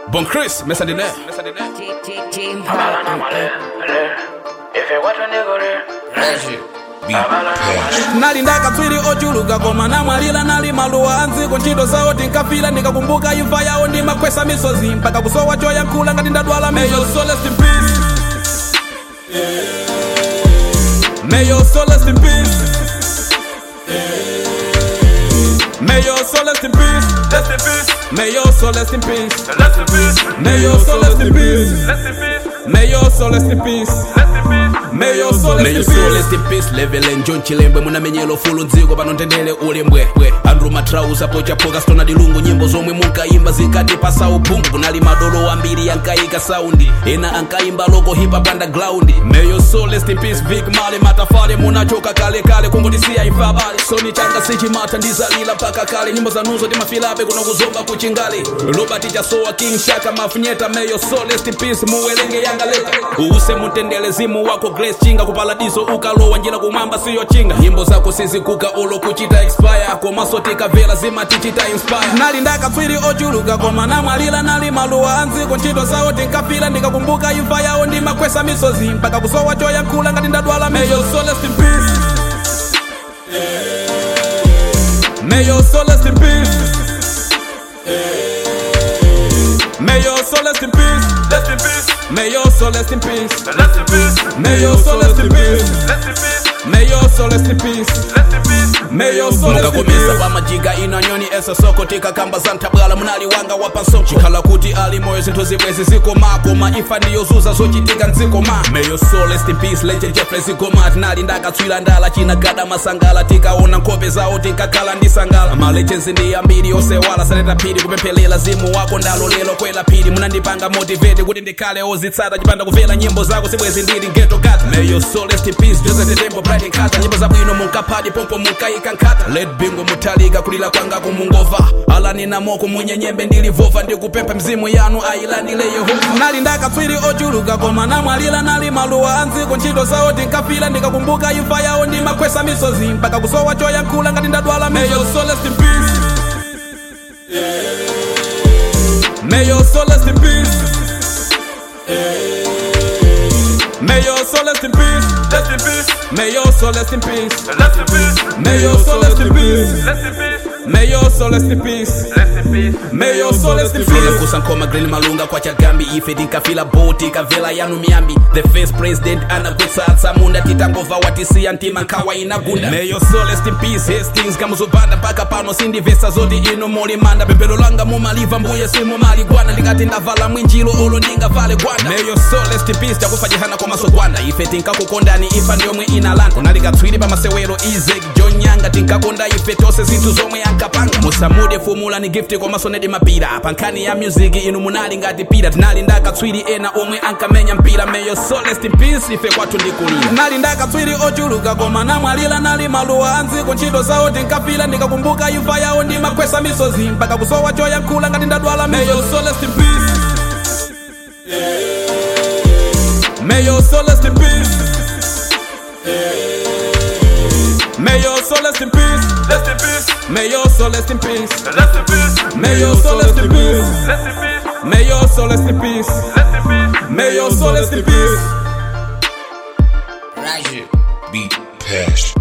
Bon Chris, mesa de lait. nali ndakatswiri ochuluka koma namwalira nali maluwa anziko ntchito zawo tinkafira ndikakumbuka imfa yawo ndimakhwesa misozi mpaka kusowa choyankhula ngati ndadwala May your soul rest in peace. May your soul rest in peace. May your soul rest in peace. Rest in peace, May your soul rest in peace. rest in peace, May your soul rest in peace. rest in peace, May your soul rest in peace. rest in peace. May your soul May your rest in soul peace. rest in peace level njon chilembwe munamenyelo fulu dziko pano ntendele ulembwe andrew matrausa pochapoka stona dilungu nyimbo zomwe munkayimba zinkatipasa uphungu kunali madolo ambiri yankayika saundi ena ankayimba loko hip hop underground May your soul rest in peace Vic Male matafale munachoka kale kale kungotisiya imfa abale soni changa sichimata ndizalila mpaka kale nyimbo zanuzo timafilabe kuno kuzomba kuchingali robert chasowa king shaka mafunyeta May your soul rest in peace muwelenge yanga leta uuse mutendele zimu wako grace chinga kupaladiso ukalowa njira kumwamba siyo chinga nyimbo zako sizikuka olo kuchita expire komaso tikavela zima tichita inspire nali ndakatswiri ochuluka koma namwalira nali maluwa anziko ntchito zawo tinkafira ndikakumbuka imfa yawo ndimakhwesa misozi mpaka kusowa choyankhula ngati ndadwala May your soul rest in peace. May your soul rest in peace. May your soul rest in peace. Rest in peace, May your soul rest in peace. rest in peace, May your soul rest in peace. rest in peace, May your soul rest in peace. rest in peace. May your soul rest in mukakomesa peace. pamajiga ino nyoni esa soko tikakamba za ntabwala munali wanga wapansoko chikhala kuti ali moyo zinthu zibwezi zikomako maifa ndiyozuza zochitika mdzikoma May your soul rest in peace legend jeffrey zigoma tinali ndakatswira ndala chinagada masangala tikaona nkhope zawo tinkakhala ndisangala malechenzi ndi ambiri osewala saleta phiri kupemphelela zimu wako ndalo lelo kwela phiri munandipanga motivate kuti ndikhale ozitsata chipanda kumvera nyimbo zako sibwezi ndili geto gata May your soul rest in peace joseph tembo bright nkata nyimbo zabwino munkaphadi pompo munkayika nkata led bingo mutalika kulira kwanga kumungova alanina moko munyenyembe ndilivova ndikupempha mzimu yanu ayilandile yehova nali ndakatswiri ochuluka koma namwalira nali maluwa anziko ntchito zawo tinkafira ndikakumbuka imfa yawo ndimakhwesa misozi mpaka kusowa choyankhula ngati ndadwala May your soul rest in peace. May your soul rest in peace. May your soul rest in peace. Rest in peace, May your soul rest in peace. rest in peace, May your soul rest in peace. rest in peace, May your soul rest in peace. rest in peace. May your soul rest in Fila peace. kusankoma green malunga kwa chagambi ife tinkafila boti kavela yanu miyambi the first president anakutsatsa munda titangova watisiya ntima nkhawa inagunda May your soul rest in peace hastings kamuzopanda mpaka pano sindivesa zoti ino mulimanda pemphero langa mumaliva mbuye simumaligwana ndikati ndavala mwinjilo olo ndingavale gwanda May your soul rest in peace takufa jehana komanso gwanda ife tinkakukondani ifa ndiyomwe inalanda unalikatswiri pamasewero izek john nyanga tinkakonda ife tonse zinthu zomwe ankapanga musamude fumula ni gift komanso nedi mapira pankhani ya music inu munali ngati pira tinali ndakatswiri ena omwe ankamenya mpira May your soul rest in peace ife kwathu ndikulira nali ndakatswiri ochuluka koma namwalira nali maluwa anziko ntchito zawo tinkafira ndikakumbuka imfa yawo ndimakhwesa misozi mpaka kusowa choyankhula ngati ndadwala May your soul rest in peace. May your soul rest in peace. May your soul rest in peace. Rest in peace, May your soul rest in peace. rest in peace, May your soul rest in peace. rest in peace, May your soul rest in peace. rest in peace. May your soul rest in peace. Beat Pash.